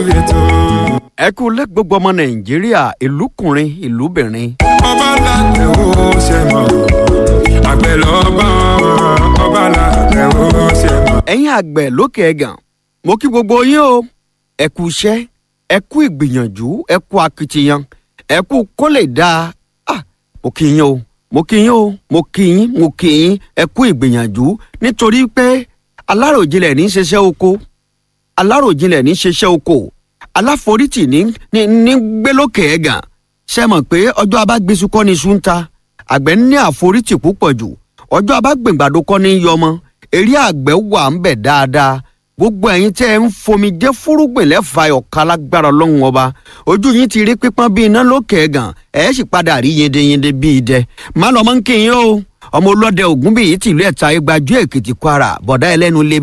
ẹ kú lẹ́ gbogbo ọmọ nàìjíríà ìlúkùnrin ìlúbìnrin. ọba làtẹ̀ ó ṣe mọ̀ àgbẹ̀ lọ́ba ọba làtẹ̀ ó ṣe mọ̀. ẹ̀yin àgbẹ̀ lókè ẹ̀gàn mo kí gbogbo yín o ẹ kú iṣẹ́ ẹ kú ìgbìyànjú ẹ kú akitiyan ẹ kú kó lè dáa ah mo kí yín o mo kí yín o mo kí yín mo kí yín ẹ kú ìgbìyànjú nítorí pé aláròjinlẹ̀ ní í ṣiṣẹ́ oko aláròjinlẹ̀ ní í ṣiṣẹ́ oko aláforítì ní ní ní gbé lókè ẹ̀gàn ṣe mọ̀ pé ọjọ́ abágbésù kọ́ ni iṣu ń ta àgbẹ̀ ní àforítì púpọ̀ jù ọjọ́ abágbèǹgbàdo kọ́ ni yọmọ eré àgbẹ̀ wà ń bẹ̀ dáadáa gbogbo ẹ̀yin tẹ́ ẹ ń fomi jẹ́ fúrúgbìn lẹ́fà ọ̀ka lágbára ọlọ́run ọba ojú yín ti rí pípọ́n bíi iná lókè ẹ̀gàn ẹ̀ sì padà rí yendeyende bíi idẹ má lọ́mọ́ ń kí yín o ọmọ ọlọ́dẹ ògúnbíyì tìlú ẹ̀ta igbajú èkìtì kwara bọ̀dá ẹlẹ́nu lé